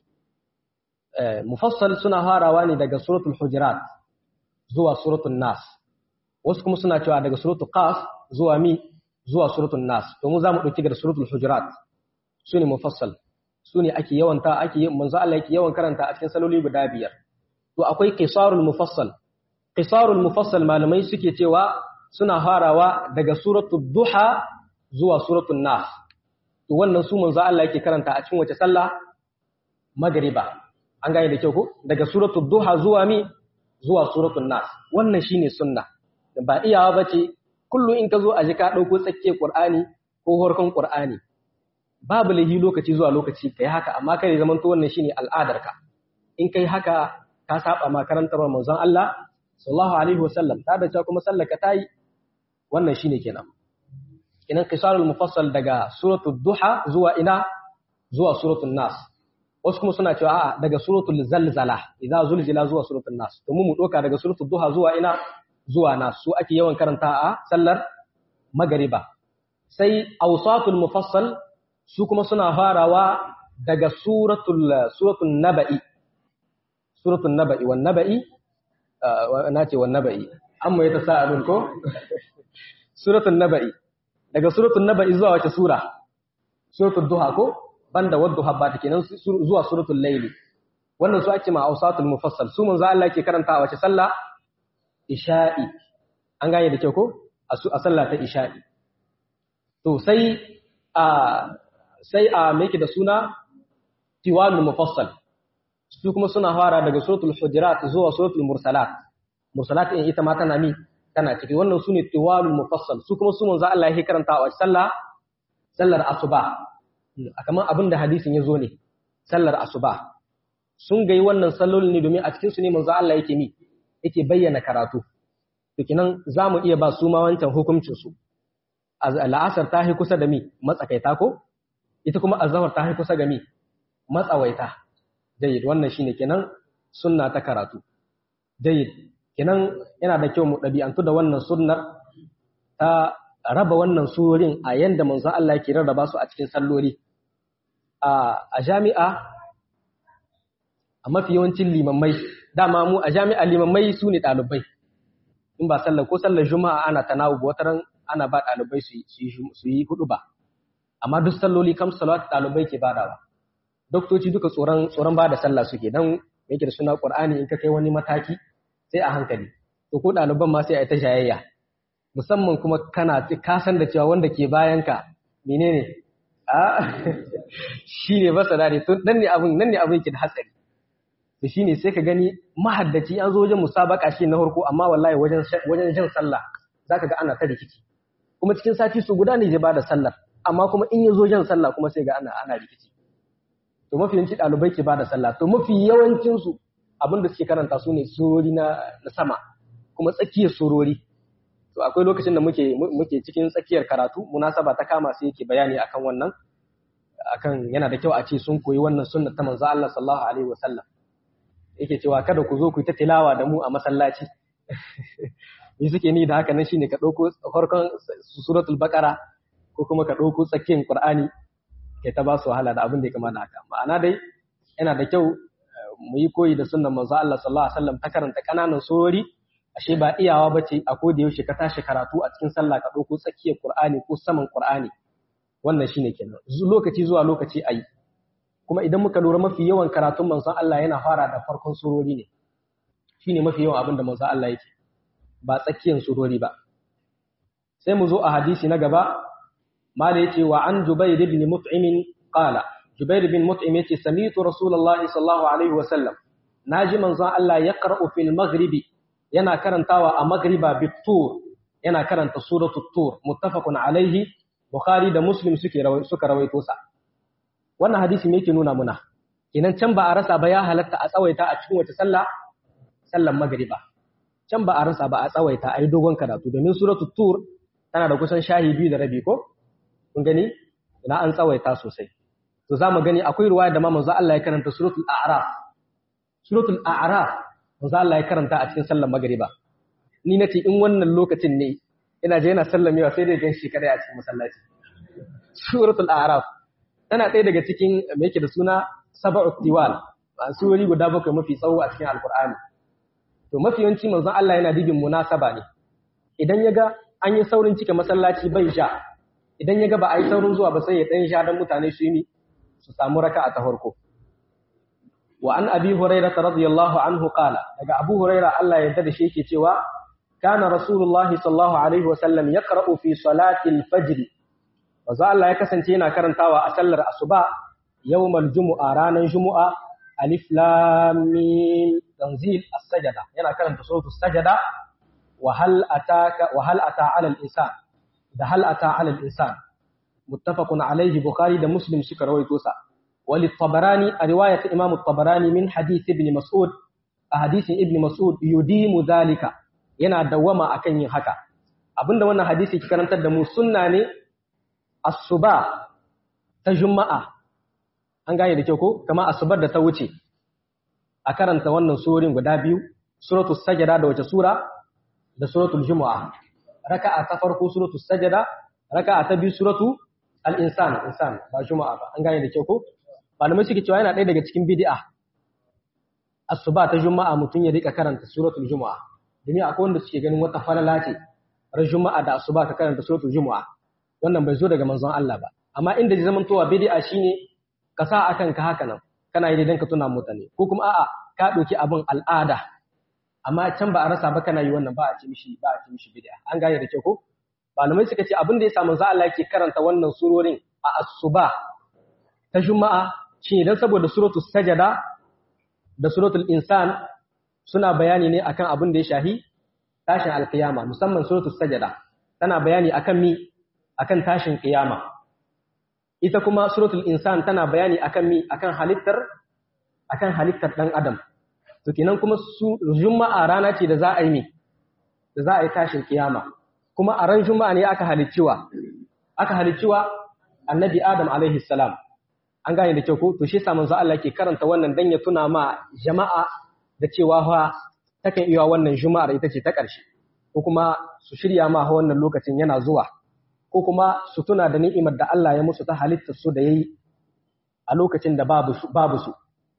mufassal suna harawa ne daga suratul hujurat zuwa suratul nas wasu kuma suna cewa daga suratul qaf zuwa mi zuwa suratul nas to mu zamu dauki daga suratul hujurat sune mufassal sune ake yawanta ake manzo Allah yake yawan karanta a cikin saloli guda biyar to akwai qisarul mufassal qisarul mufassal malamai suke cewa suna harawa daga suratul duha zuwa suratul nas to wannan su manzo Allah yake karanta a cikin wace sallah magriba an gane da kyau ko daga suratul duha zuwa mi zuwa suratul nas wannan shine sunna ba iyawa bace kullu in ka zo a ji ka dauko tsakke qur'ani ko horkon qur'ani babu lahi lokaci zuwa lokaci kai haka amma kai zaman to wannan shine al'adarka in kai haka ka saba ma karantar manzon Allah sallallahu alaihi wasallam ta da cewa kuma sallaka tayi wannan shine kenan kenan qisarul mufassal daga suratul duha zuwa ina zuwa suratul nas wasu kuma suna cewa a'a daga suratul zalzala idza zulzila zuwa suratul nas to mu mu doka daga suratul duha zuwa ina zuwa nas su ake yawan karanta a sallar magariba sai awsatul mufassal su kuma suna farawa daga suratul suratul naba'i suratul naba'i wan naba'i na ce wan naba'i amma ya tasa'alun ko suratul naba'i daga suratul naba'i zuwa wace sura suratul duha ko banda wadduha ba take nan zuwa suratul layli wannan su ake ma awsatul mufassal su manzo Allah yake karanta wace sallah isha'i an gane da kyau ko a sallah ta isha'i to sai a sai a me yake da suna tiwalul mufassal su kuma suna fara daga suratul hujurat zuwa suratul mursalat mursalat in ita ma tana mi tana ciki wannan sune tiwalul mufassal su kuma su manzo Allah yake karanta a sallah sallar asuba kamar abin da hadisin ya zo ne sallar asuba sun gai wannan sallolin ne domin a cikin su ne manzo Allah yake mi yake bayyana karatu to kinan zamu iya ba su ma wancan hukuncin su la'asar ta hi kusa da mi matsakaita ko ita kuma azhar ta hi kusa ga mi matsawaita jayyid wannan shine kenan sunna ta karatu jayyid kenan yana da kyau mu ɗabi'antu da wannan sunnar ta raba wannan surorin a yanda manzo Allah yake rarraba su a cikin salloli a jami'a a mafi yawancin limammai dama mu a jami'a limammai su ne ɗalibai in ba sallar ko sallar juma'a ana tanawu ba wataran ana ba ɗalibai su yi hudu ba amma duk salloli kam salawat ɗalibai ke badawa doktoci duka tsoron tsoron ba da sallah suke dan yake da suna qur'ani in ka kai wani mataki sai a hankali to ko ɗaliban ma sai a yi ta shayayya musamman kuma kana ka san da cewa wanda ke bayan ka menene a shi ne masa dare to nan ne abin nan ne abin ke da hatsari to shine sai ka gani mahaddaci an zo wajen musabaka shi na farko amma wallahi wajen wajen jin sallah zaka ga ana ta rikici kuma cikin sati su guda ne zai bada sallar amma kuma in ya zo jan sallah kuma sai ga ana ana rikici to mafi yawanci ɗalibai ke bada sallah to mafi yawancin su abin da suke karanta su ne surori na sama kuma tsakiyar surori to akwai lokacin da muke muke cikin tsakiyar karatu munasaba ta kama sai yake bayani akan wannan akan yana da kyau a ce sun koyi wannan sunna ta manzo Allah sallallahu alaihi wasallam yake cewa kada ku zo ku ta tilawa da mu a masallaci ni suke ni da haka nan shine ka dauko farkon suratul baqara ko kuma ka dauko tsakiyar qur'ani kai ta ba su wahala da abin da ya kama da haka ma'ana dai yana da kyau mu yi koyi da sunnan manzo Allah sallallahu alaihi wasallam ta karanta kananan surori ashe ba iyawa bace a ko da yaushe ka tashi karatu a cikin sallah ka dauko tsakiyar Qur'ani ko saman Qur'ani wannan shine kenan lokaci zuwa lokaci ayi kuma idan muka lura mafi yawan karatun manzon Allah yana fara da farkon surori ne shine mafi yawan abin da manzon Allah yake ba tsakiyar surori ba sai mu zo a hadisi na gaba mala yace wa an jubair ibn mut'im qala jubair ibn mut'im yace sami'tu rasulullahi sallallahu alaihi wa sallam naji manzon Allah yaqra'u fil maghribi yana karantawa a maghriba bit-tur yana karanta suratul tur muttafaqun alaihi bukhari da muslim suke suka rawaito sa wannan hadisi me yake nuna muna kenan can ba a rasa ba ya halatta a tsawaita a cikin wata sallah sallan magriba can ba a rasa ba a tsawaita a yi dogon karatu domin suratul tur tana da kusan shahi biyu da rabi ko kun gani ina an tsawaita sosai to za mu gani akwai ruwaya da ma manzo Allah ya karanta suratul a'raf suratul a'raf manzo Allah ya karanta a cikin sallar magriba ni nace in wannan lokacin ne ina je yana sallamewa sai dai gan shi kada a cikin masallaci suratul a'raf tana ɗaya daga cikin me yake da suna sab'u tiwal surori guda bakwai mafi tsawo a cikin alqur'ani to mafi yawanci manzon Allah yana dibin munasaba ne idan ya ga an yi saurin cike masallaci bai sha idan ya ga ba a yi saurin zuwa ba sai ya ɗan sha don mutane su yi su samu raka a ta farko wa an abi huraira radiyallahu anhu qala daga abu huraira Allah ya yarda da shi yake cewa kana rasulullah sallallahu alaihi wa sallam yaqra'u fi salati al-fajr manzo Allah ya kasance yana karantawa a sallar asuba yawmal jumu'a ranar jumu'a alif lam mim tanzil as-sajda yana karanta suratul sajda وهل أتاك وهل أتى على الإنسان ده هل أتى على الإنسان متفق عليه بخاري ده مسلم شكر ويتوسع وللطبراني رواية إمام الطبراني من حديث ابن مسعود حديث ابن مسعود يديم ذلك yana dawama akan yin haka abinda wannan hadisi ke karantar da mu sunna ne asuba ta juma'a an gane da kyau ko kama asubar da ta wuce a karanta wannan surorin guda biyu suratul sajda da wace sura da suratul jumu'a raka'a ta farko suratul sajda raka'a ta biyu suratu al-insan insan ba jumu'a ba an gane da kyau ko malamai suke cewa yana ɗaya daga cikin bid'a asuba ta juma'a mutum ya rika karanta suratul jumu'a domin akwai wanda suke ganin wata falala ce ran juma'a da asuba ka karanta suratul jumu'a wannan bai zo daga manzon Allah ba amma inda zai zamantowa bid'a shine ka sa akan ka haka nan kana yi dan ka tuna mutane ko kuma a'a ka ɗauki abin al'ada amma can ba a rasa ba kana yi wannan ba a ce mishi ba a ce mishi bid'a an gane da kyau ko malamai suka ce abin da ya samu za Allah yake karanta wannan surorin a asuba ta juma'a shi dan saboda suratul sajada da suratul insan suna bayani ne akan abin da ya shahi tashin alkiyama musamman suratul sajada tana bayani akan mi akan tashin kiyama ita kuma suratul insan tana bayani akan mi akan halittar akan halittar dan adam to kenan kuma su juma'a rana ce da za a yi mi da za a yi tashin kiyama kuma a ran juma'a ne aka halicciwa aka halicciwa annabi adam alaihi salam an gane da kyau ko to shi yasa manzo Allah ke karanta wannan dan ya tuna ma jama'a da cewa fa takan iya wannan juma'ar ita ce ta ƙarshe ko kuma su shirya ma wannan lokacin yana zuwa ko kuma su tuna da ni'imar da Allah ya musu ta halittar su da yayi a lokacin da babu su babu su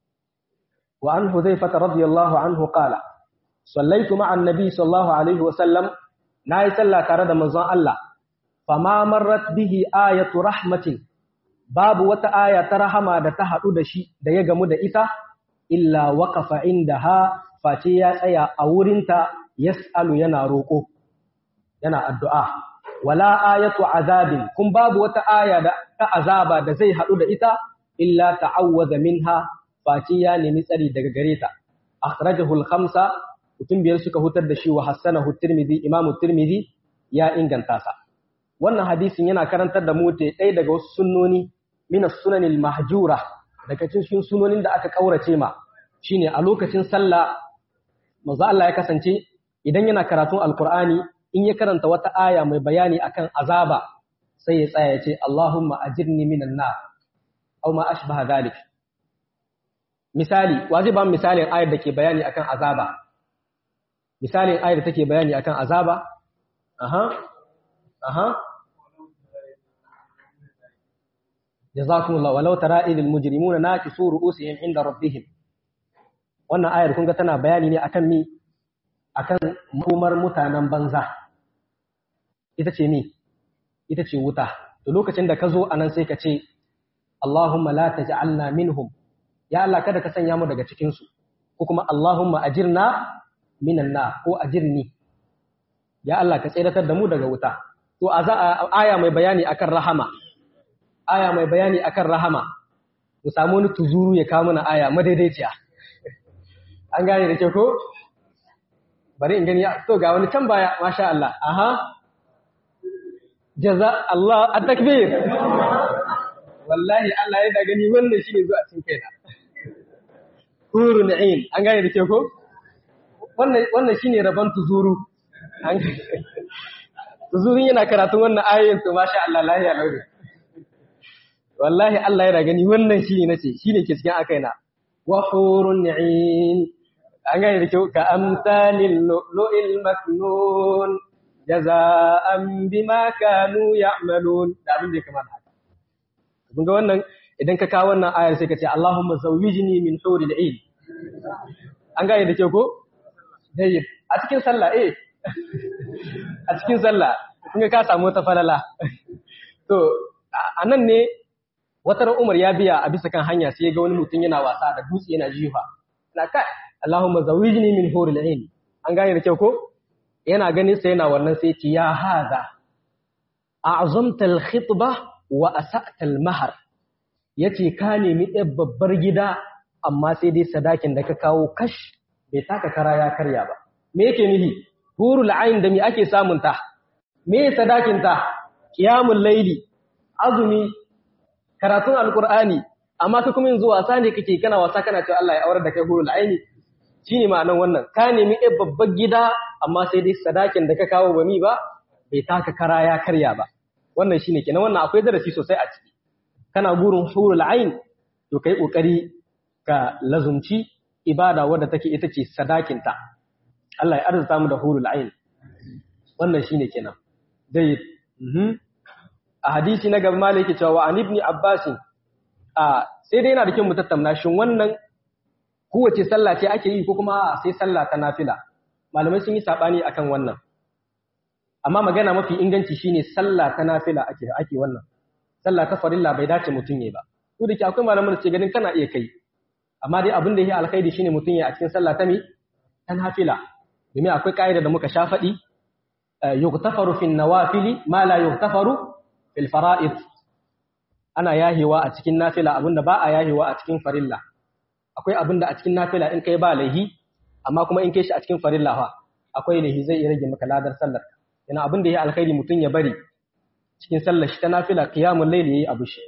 wa an huzaifa radiyallahu anhu qala sallaitu ma'a annabi sallallahu alaihi wa sallam nayi sallah tare da manzon Allah fama marrat bihi ayatu rahmatin babu wata aya ta rahama da ta haɗu da shi da ya gamu da ita illa waqafa indaha face ya tsaya a wurinta yas'alu yana roƙo yana addu'a wala ayatu azabin kun babu wata aya da ta azaba da zai haɗu da ita illa ta'awwaza minha face ya nemi tsari daga gare ta akhrajahu al-khamsa mutum biyar suka hutar da shi wa hassanahu tirmidhi imamu tirmidhi ya inganta sa wannan hadisin yana karantar da mu ɗaya daga wasu sunnoni min as-sunanil mahjura daga cikin sunonin da aka kaurace ma shine a lokacin sallah manzo Allah ya kasance idan yana karatun alqur'ani in ya karanta wata aya mai bayani akan azaba sai ya tsaya ya ce Allahumma ajirni minan nar aw ma ashbaha dhalik misali waje ba misalin ayar da ke bayani akan azaba misalin ayar da take bayani akan azaba aha aha jazakumullah walau tara idil mujrimuna naqisu ru'usihim inda rabbihim wannan ayar kun ga tana bayani ne akan mi akan makomar mutanen banza ita ce ni ita ce wuta to lokacin da ka zo anan sai ka ce Allahumma la taj'alna minhum ya Allah kada ka sanya mu daga cikin su ko kuma Allahumma ajirna minan nar ko ajirni ya Allah ka tsiratar da mu daga wuta to a aya mai bayani akan rahama aya mai bayani akan rahama mu samu wani tuzuru ya kawo mana aya madaidaiciya an gane da ke ko bari in gani to ga wani can baya masha Allah aha jaza Allah at-takbir wallahi Allah ya da gani wannan shine zuwa cikin kaina hurun ain an gane da ke ko wannan wannan shine rabon tuzuru an tuzurun yana karatun wannan ayoyin to masha Allah lahiya lauri wallahi Allah ya da gani wannan shine nace shine ke cikin akaina wa hurun ain an gane da kyau ka amsalin lu'il maknun jaza'an bima kanu ya'malun da abin da ya kamata haka kun ga wannan idan ka kawo wannan ayar sai ka ce Allahumma zawwijni min huril ain an gane da kyau ko dai a cikin sallah eh a cikin sallah kun ga ka samu ta falala to anan ne wata Umar ya biya a bisa kan hanya sai ya ga wani mutum yana wasa da dutse yana jifa na kai Allahumma zawijni min huril ain an gane da kyau ko yana ganin sai yana wannan sai ce ya haza a'zamta al-khitba wa asa'ta al-mahr yace ka nemi ɗan babbar gida amma sai dai sadakin da ka kawo kash bai taka kara ya karya ba me yake nihi hurul ain da me ake samun ta me sadakin ta qiyamul layli azumi karatun alqur'ani amma ka kuma yanzu wasa ne kake kana wasa kana cewa Allah ya aurar da kai hurul aini shine ma'anar wannan ka nemi ɗan babban gida amma sai dai sadakin da ka kawo ba mi ba bai taka kara ya karya ba wannan shine kenan wannan akwai darasi sosai a ciki kana gurin hurul ain to kai kokari ka lazumci ibada wadda take ita ce sadakin ta Allah ya arzuta mu da hurul ain wannan shine kenan dai a hadisi na gaba malaki cewa an ibni abbasin a sai dai yana da kyau mu tattauna shin wannan kowace sallah ce ake yi ko kuma sai sallah ta nafila malamai sun yi sabani akan wannan amma magana mafi inganci shine sallah ta nafila ake ake wannan sallah ta farilla bai dace mutun yayi ba ko da ke akwai malaman da ce ganin kana iya kai amma dai abin da yake alkhairi shine mutun yayi a cikin sallah ta mi ta nafila domin akwai kaida da muka sha faɗi yughtafaru fi nawafili ma la yughtafaru fil fara'id ana yahewa a cikin nafila abinda ba a yahewa a cikin farilla akwai abinda a cikin nafila in kai ba laihi amma kuma in kai shi a cikin farilla fa akwai laihi zai iya rage maka ladar sallar yana abinda yayi alkhairi mutun ya bari cikin sallar shi ta nafila qiyamul layl yayi abu shi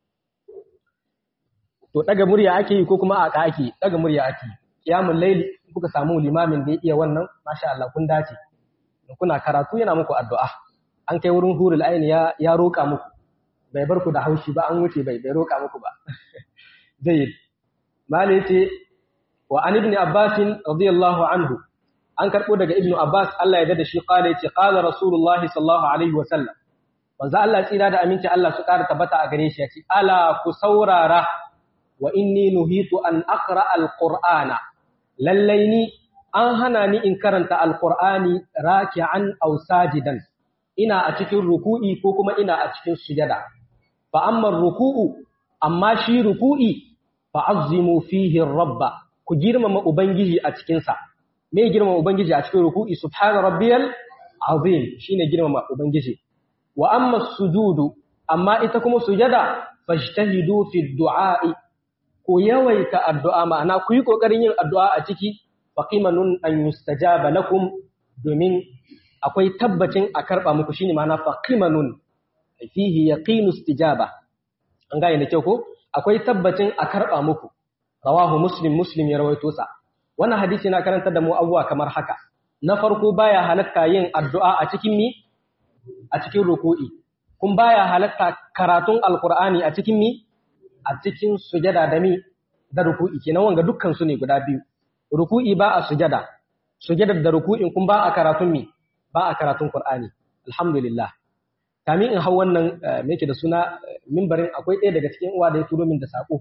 to daga murya ake yi ko kuma a ka ake daga murya ake qiyamul layl kuka samu limamin da ya iya wannan masha Allah kun dace kuna karatu yana muku addu'a an kai wurin hurul aini ya ya roka muku bai bar ku da haushi ba an wuce bai bai roka muku ba jayyid mali ce wa an ibn abbas radiyallahu anhu an karbo daga ibn abbas Allah ya dada shi qala yace qala rasulullah sallallahu alaihi wa sallam manzo Allah tsira da aminci Allah su ƙara tabbata a gare shi yace ala ku saurara wa inni nuhitu an aqra alqur'ana lallai ni an hana ni in karanta alqur'ani raki'an aw sajidan ina a cikin ruku'i ko kuma ina a cikin sujada fa amma ruku'u amma shi ruku'i fa azimu fihi rabba ku girmama ubangiji a cikin sa me girmama ubangiji a cikin ruku'i subhana rabbiyal azim shine girmama ubangiji wa amma sujudu amma ita kuma sujada fajtahidu fi du'a'i ku yawaita addu'a ma'ana ku yi kokarin yin addu'a a ciki faqimanun an yustajaba lakum domin akwai tabbacin a karba muku shine ma'ana faqimanun fihi yaqinu istijaba an gane da kyau ko akwai tabbacin a karba muku rawahu muslim muslim ya rawaito sa wannan hadisi na karanta da mu abuwa kamar haka na farko baya halatta yin addu'a a cikin mi a cikin ruku'i kun baya halatta karatun alqur'ani a cikin mi a cikin sujada da mi da ruku'i kenan wanga dukkan su ne guda biyu ruku'i ba a sujada sujadar da ruku'in kun ba a karatun mi ba a karatun qur'ani alhamdulillah kamin in hau wannan me yake da suna mimbarin akwai ɗaya daga cikin uwa da ya turo min da sako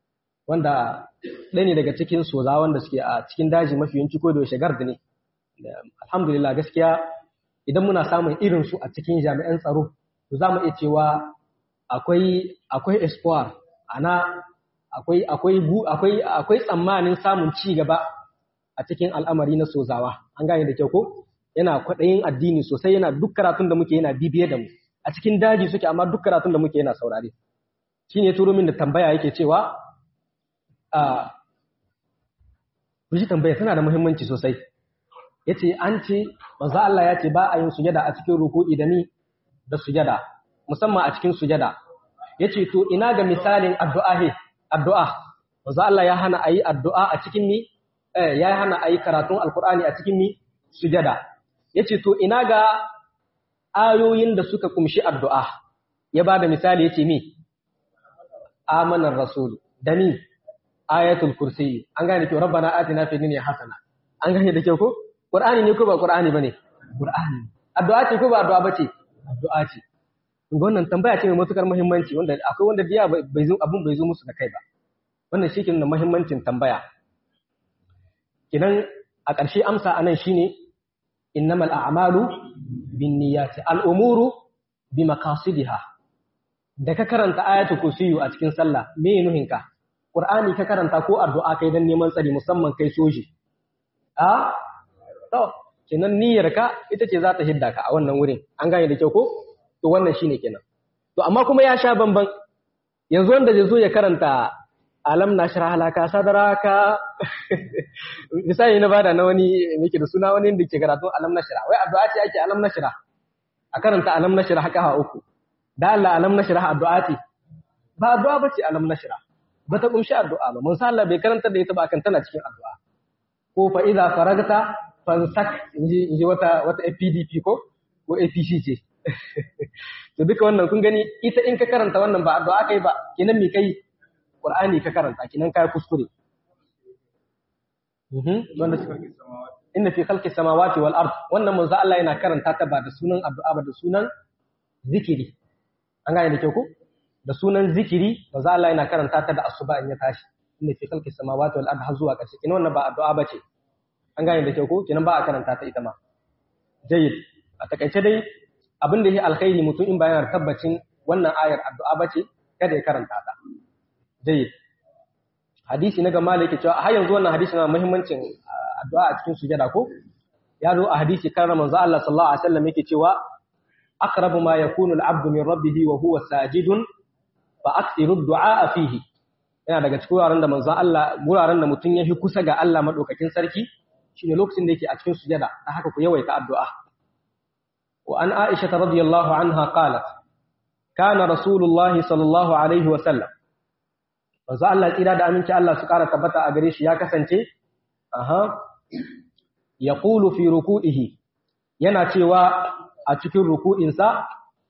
wanda ɗaya ne daga cikin soza wanda suke a cikin daji mafi yanci ko da shagar da ne alhamdulillah gaskiya idan muna samun irin su a cikin jami'an tsaro to za mu iya cewa akwai akwai espoir ana akwai akwai akwai akwai tsammanin samun ci gaba a cikin al'amari na sozawa an gane da kyau ko yana kwaɗayin addini sosai yana duk karatun da muke yana bibiye da mu a cikin daji suke amma duk karatun da muke yana saurare shine turo min da tambaya yake cewa a Kuji tambaya tana da muhimmanci sosai. Ya ce, an ce, manzo Allah ya ce ba a yin sujada a cikin ruku'i da ni da sujada, musamman a cikin sujada. Ya ce, to ina ga misalin addu'a he, addu'a. Manzo Allah ya hana a yi addu'a a cikin ni, eh, ya hana a yi karatun Alkur'ani a cikin ni sujada. Ya ce, to ina ga ayoyin da suka kumshi addu'a. Ya ba da misali ya ce mi, amanar Rasulu, da ni, ayatul kursi an gane kyau rabbana atina fid dunya hasana an gane da kyau ko qur'ani ne ko ba qur'ani bane qur'ani addu'a ce ko ba addu'a bace addu'a ce wannan tambaya ce mai matukar muhimmanci wanda akwai wanda biya bai zo abun bai zo musu da kai ba wannan shi ke nuna muhimmancin tambaya kidan a ƙarshe amsa anan shine innamal a'malu binniyati al-umuru bimaqasidiha da ka karanta ayatul kursiyu a cikin sallah me nuhinka Qur'ani ka karanta ko addu'a kai dan neman tsari musamman kai soji. A? To, kenan niyyarka ita ce za ta hidda ka a wannan wurin. An gane da kyau ko? To wannan shine kenan. To amma kuma ya sha bamban. Yanzu wanda zai zo ya karanta alam na shara halaka sadaraka misali na bada na wani muke da suna wani da ke karatu alam na shara wai addu'a ce ake alam na shara a karanta alam na shara haka ha uku da Allah alam na shara addu'a ce ba addu'a bace alam na shara ba ta kumshi addu'a ba mun Allah bai karanta da ita ba kan tana cikin addu'a ko fa idza faragta fansak inji inji wata wata PDP ko ko APC ce to duka wannan kun gani ita in ka karanta wannan ba addu'a kai ba kinan me kai Qur'ani ka karanta kinan kai kuskure mhm wanda inna fi khalqis samawati wal ard wannan manzo Allah yana karanta ta ba da sunan addu'a ba da sunan zikiri an gane da kyau ko da sunan zikiri manzo Allah yana karanta ta da asuba in ya tashi inna fi khalqis samawati wal ard har zuwa ƙarshe kinan wannan ba addu'a bace an gane da kyau ko kinan ba a karanta ta ita ma jayyid a takaice dai abin da yake alkhairi mutum in bayan tabbacin wannan ayar addu'a bace kada ya karanta ta jayyid hadisi na gama yake cewa har yanzu wannan hadisi na muhimmancin addu'a a cikin sujada ko ya zo a hadisi kan manzo Allah sallallahu alaihi wasallam yake cewa aqrabu ma yakunu al-'abdu min rabbih wa huwa sajidun fa akthiru ad-du'a fihi yana daga cikin wuraren da manzo Allah wuraren da mutum ya fi kusa ga Allah madaukakin sarki shine lokacin da yake a cikin sujada dan haka ku yawaita addu'a wa an Aisha radhiyallahu anha qalat kana rasulullahi sallallahu alaihi wasallam manzo Allah tsira da aminci Allah su ƙara tabbata a gare shi ya kasance aha yaqulu fi ruku'ihi yana cewa a cikin ruku'insa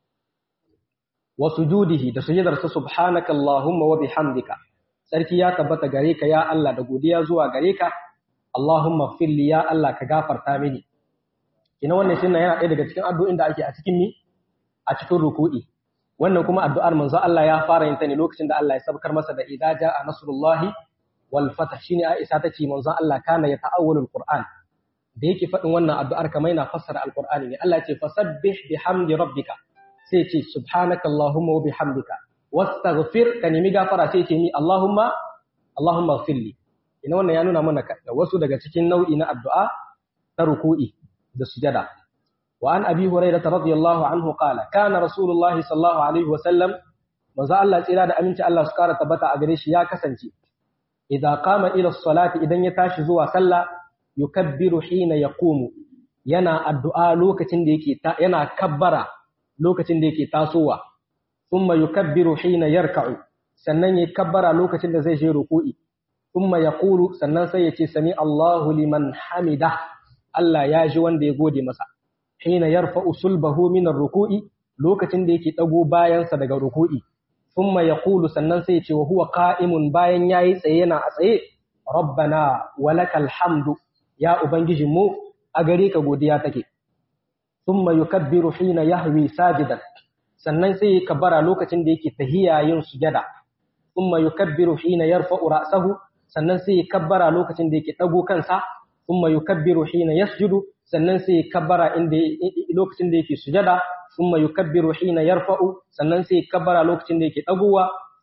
wa sujudihi da sujudarsa subhanaka allahumma wa bihamdika sarki ya tabbata gare ka ya Allah da godiya zuwa gare ka allahumma ighfir li ya Allah ka gafarta mini kina wannan shine yana ɗaya daga cikin addu'o'in da ake a cikin mi a cikin ruku'i wannan kuma addu'ar manzo Allah ya fara yin ta ne lokacin da Allah ya sabkar masa da idza jaa nasrullahi wal fath shine Aisha tace manzo Allah kana ya ta'awwalul Qur'an da yake faɗin wannan addu'ar kamar yana fassara alqur'ani ne Allah ya ce fasabbih bihamdi rabbika sai ce subhanaka allahumma wa bihamdika wastaghfir ka nemi gafara sai ce ni allahumma allahumma ighfirli ina wannan ya nuna mana wasu daga cikin nau'i na addu'a ta ruku'i da sujada وعن أبي هريرة رضي الله عنه قال كان رسول الله صلى الله عليه وسلم manzo Allah tsira da aminci Allah su kara tabbata a gare shi ya kasance idan qama ila salati idan ya tashi zuwa sallah yukabbiru hina yaqumu yana addu'a lokacin da yake yana kabbara lokacin da yake tasowa thumma yukabbiru hina yarka'u sannan ya kabbara lokacin da zai je ruku'i thumma yaqulu sannan sai ya ce sami Allahu liman hamida Allah ya ji wanda ya gode masa hina yarfa'u sulbahu min ar-ruku'i lokacin da yake dago bayansa daga ruku'i thumma yaqulu sannan sai ya ce wa huwa qa'imun bayan yayi tsaye yana a tsaye rabbana walakal hamdu ya ubangijin mu a gare ka godiya take thumma yukabbiru hina yahwi sajidan sannan sai ya kabbara lokacin da yake tahiya yin sujada thumma yukabbiru hina yarfa'u ra'sahu sannan sai ya kabbara lokacin da yake dago kansa thumma yukabbiru hina yasjudu sannan sai ya kabbara inda lokacin da yake sujada thumma yukabbiru hina yarfa'u sannan sai ya kabbara lokacin da yake dagowa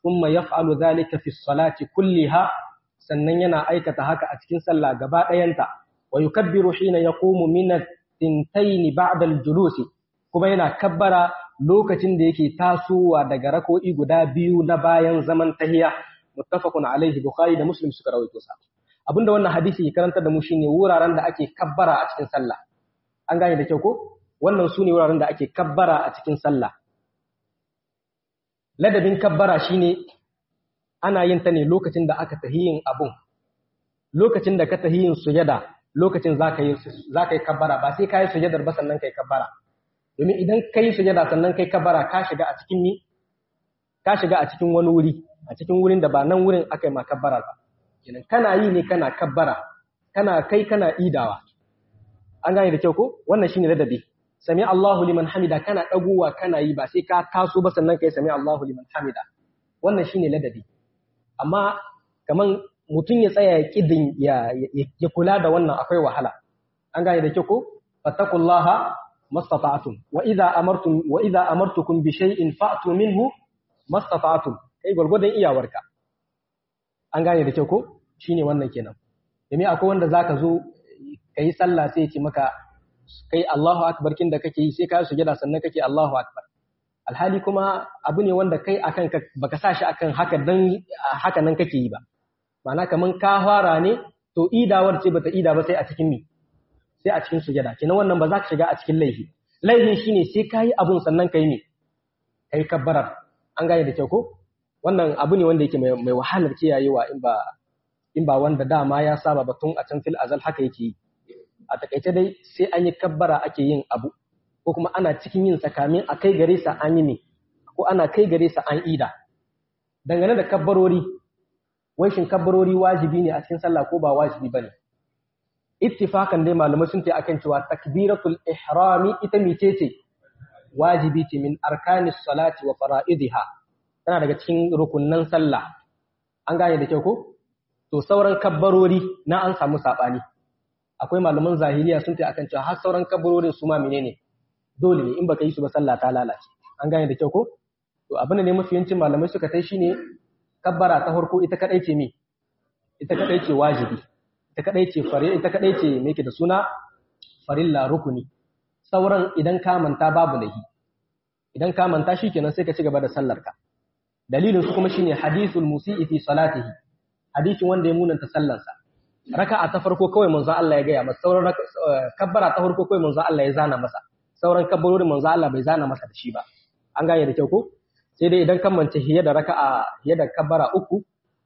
thumma yaf'alu dhalika fi salati kulliha sannan yana aikata haka a cikin sallah gaba ɗayanta wa yukabbiru hina yaqumu min at-tintayn ba'da al-julusi kuma yana kabbara lokacin da yake tasowa daga rako'i guda biyu na bayan zaman tahiya muttafaqun alaihi bukhari da muslim suka rawaito sa abinda wannan hadisi ke karanta da mu shine wuraren da ake kabbara a cikin sallah an gane da kyau ko wannan sune wuraren da ake kabbara a cikin sallah ladabin kabbara shine ana yin ta ne lokacin da aka tahi yin abun lokacin da ka tahi yin sujada lokacin zaka yi zaka yi kabbara ba sai ka yi sujadar ba sannan kai kabbara domin idan ka yi sujada sannan kai kabbara ka shiga a cikin ni ka shiga a cikin wani wuri a cikin wurin da ba nan wurin aka yi ma kabbara ba kenan kana yi ne kana kabbara kana kai kana idawa an gane da kyau ko wannan shine ladabi sami Allahu liman hamida kana dagowa kana yi ba sai ka taso ba sannan kai sami Allahu liman hamida wannan shine ladabi amma kaman mutum ya tsaya ya kidin ya ya kula da wannan akwai wahala an gane da kyau ko fattaqullaha mastata'tum wa idza amartum wa idza amartukum bi shay'in fa'tu minhu mastata'tum kai gurgurdan iyawarka an gane da kyau ko shine wannan kenan domin akwai wanda zaka zo kai sallah sai ya ce maka kai Allahu akbar kin da kake yi sai ka sujada sannan kake Allahu akbar alhali kuma abu ne wanda kai akan ka baka sa shi akan haka dan haka nan kake yi ba ma'ana kaman ka fara ne to idawar ce bata ida ba sai a cikin mi sai a cikin sujada kenan wannan ba za ka shiga a cikin laifi laifin shine sai ka yi abun sannan kai ne kai kabbarar an gane da kyau ko wannan abu ne wanda yake mai wahalar kiyayewa in ba in ba wanda dama ya saba batun a can fil azal haka yake yi a takaice dai sai an yi kabbara ake yin abu ko kuma ana cikin yin sakamin a kai gare sa an yi ne ko ana kai gare sa an ida dangane da kabbarori wai shin kabbarori wajibi ne a cikin sallah ko ba wajibi bane ittifakan dai malamai sun ce akan cewa takbiratul ihrami ita mice ce wajibi ce min arkanis salati wa fara'idiha tana daga cikin rukunnan sallah an gane da kyau ko to sauran kabbarori na an samu sabani akwai malaman zahiriya sun ta akan cewa har sauran kabbarorin su ma menene dole ne in baka yi su ba sallah ta lalace an gane da kyau ko to abin da ne mafi yancin malamai suka tai shine kabbara ta farko ita kadai ce me ita kadai ce wajibi ita kadai ce fare ita kadai ce me yake da suna farilla rukuni sauran idan ka manta babu lahi idan ka manta shikenan sai ka ci gaba da sallar ka dalilin su kuma shine hadithul musii fi salatihi hadisin wanda ya munanta sallarsa raka'a ta farko kawai manzo Allah ya gaya masa sauran kabbara ta farko kawai manzo Allah ya zana masa sauran kabbarorin manzo Allah bai zana masa da shi ba an gane da kyau ko sai dai idan kan mance hiya da raka'a hiya da kabbara uku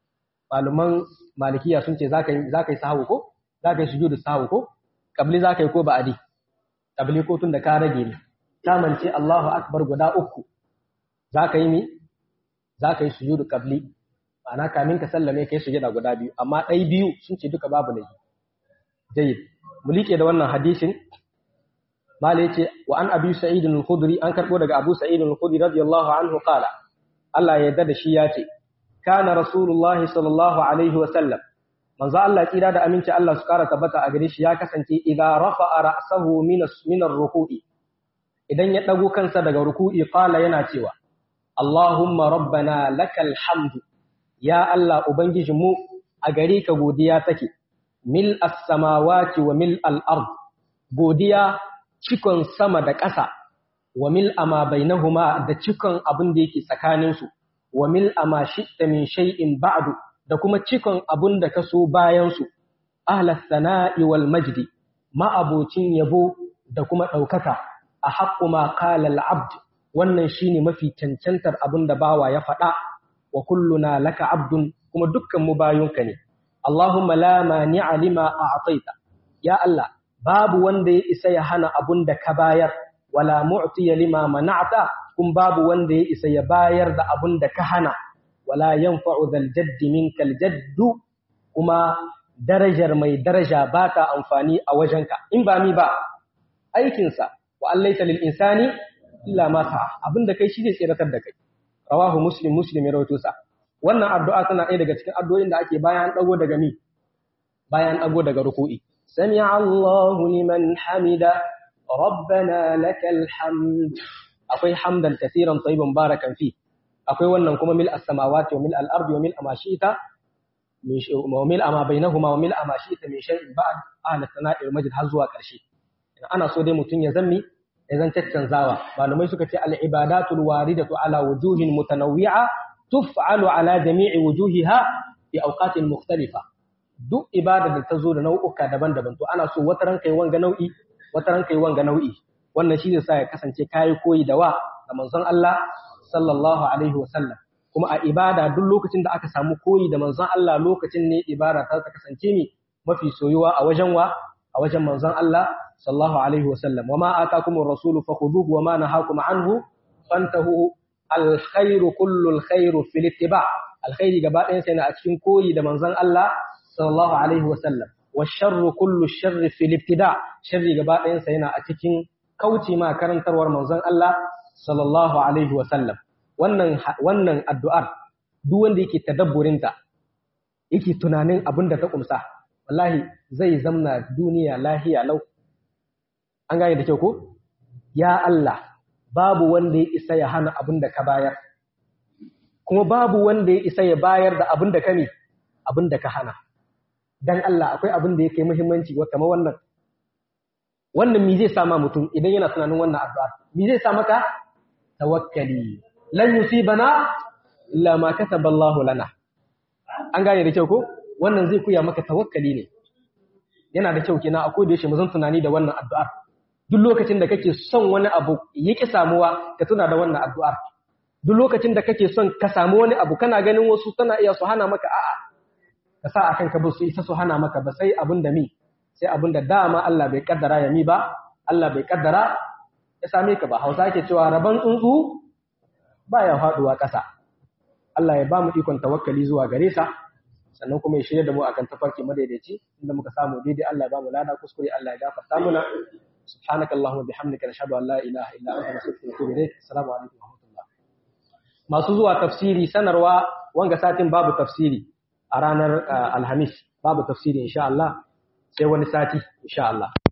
maluman malikiya sun ce zaka yi zaka yi sahawu ko zaka yi sujudu sahawu ko kabli zaka yi ko ba'adi kabli ko tun da ka rage ne ta mance Allahu akbar guda uku zaka yi mi zaka yi sujudu kabli ma'ana kamin ka sallame kai sujada guda biyu amma ɗai biyu sun ce duka babu laifi jayyid mu liƙe da wannan hadisin mala yace wa an abi sa'id al-khudri an karbo daga abu sa'id al-khudri radiyallahu anhu qala Allah ya yarda da shi yace kana rasulullahi sallallahu alaihi wa sallam manzo Allah tsira da aminci Allah su kara tabbata a gare shi ya kasance idza rafa'a ra'sahu min min ar-ruku'i idan ya dago kansa daga ruku'i qala yana cewa Allahumma rabbana lakal hamdu ya Allah Ubangijinmu a gare ka godiya take, mil as-samawati wa mil al-ard godiya cikon sama da ƙasa, wa mil ama bainahuma da cikon abin da yake tsakaninsu, wa mil ama shi'ta min shay'in ba'du da kuma cikon abin da ka so bayansu, ahlas sana'i wal majdi, ma'abocin yabo da kuma ɗaukaka, a haƙƙu ma qala al-abd wannan shine mafi cancantar abin da bawa ya faɗa wa kulluna laka abdun kuma dukkan mu bayunka ne Allahumma la mani'a lima a'taita ya Allah babu wanda ya isa ya hana abun da ka bayar wala mu'tiya lima mana'ta kun babu wanda ya isa ya bayar da abun da ka hana wala yanfa'u dhal jaddi minkal jaddu kuma darajar mai daraja ba ta amfani a wajenka in ba mi ba aikinsa wa allaita lil insani illa ma sa'a abinda kai shi zai tsiratar da kai rawahu muslim muslim ya rawaito sa wannan addu'a tana ɗaya daga cikin addu'o'in da ake bayan dago daga mi bayan dago daga ruku'i sami'a Allahu liman hamida rabbana lakal hamd akwai hamdan kaseeran tayyiban barakan fi akwai wannan kuma mil as-samawati wa mil al-ardi wa mil amashita wa mil ama bainahuma wa mil amashita min shay'in ba'd ahla sana'i wal majd har zuwa ƙarshe ana so dai mutun ya zammi ya zan caccanzawa malamai suka ce al-ibadatul waridatu ala wujuhin mutanawwi'a tuf'alu ala jami'i wujuhiha fi awqatin mukhtalifa duk ibada da ta zo da nau'uka daban-daban to ana so wata ranka yi wanga nau'i wata ranka yi wanga nau'i wannan shi zai sa ya kasance kayi koyi da wa da manzon Allah sallallahu alaihi wa sallam kuma a ibada duk lokacin da aka samu koyi da manzon Allah lokacin ne ibada ta kasance mi mafi soyuwa a wajen wa a wajen manzon Allah sallallahu alaihi wa sallam wama atakumur rasulu fakhuduhu wama nahakum anhu fantahu alkhairu kullu alkhairu fil ittiba alkhairi gaba ɗayan sai na a cikin koyi da manzon Allah sallallahu alaihi wa sallam wa sharru kullu sharri fil ibtida sharri gaba ɗayan sa yana a cikin kauce ma karantarwar manzon Allah sallallahu alaihi wa sallam wannan wannan addu'ar duk wanda yake tadabburin ta yake tunanin abin da ta kumsa wallahi zai zamna duniya lahiya lau an gane da kyau ko ya Allah babu wanda ya isa ya hana abin da ka bayar kuma babu wanda ya isa ya bayar da abin da ka ne abin da ka hana dan Allah akwai abin da yake muhimmanci wa kamar wannan wannan mi zai sama mutum idan yana tunanin wannan addu'a mi zai sa maka tawakkali lan yusibana illa ma kataba Allah lana an gane da kyau ko wannan zai kuya maka tawakkali ne yana da kyau kina akwai da yashi mu zan tunani da wannan addu'ar duk lokacin da kake son wani abu yake samuwa ka tuna da wannan addu'ar duk lokacin da kake son ka samu wani abu kana ganin wasu tana iya su hana maka a'a ka sa akan ka su isa su hana maka ba sai abin da mi sai abin da dama Allah bai kaddara ya mi ba Allah bai kaddara ya same ka ba Hausa yake cewa raban tsuntsu baya faduwa ƙasa Allah ya ba mu ikon tawakkali zuwa gare sa sannan kuma ya shirya da mu akan tafarki madaidaici inda muka samu daidai Allah ya ba mu lada kuskure Allah ya gafarta muna سبحانك اللهم وبحمدك نشهد ان لا اله الا انت نستغفرك ونتوب اليك السلام عليكم ورحمه الله masu zuwa tafsiri sanarwa wanga satin babu tafsiri a ranar alhamis babu tafsiri insha Allah sai wani sati insha Allah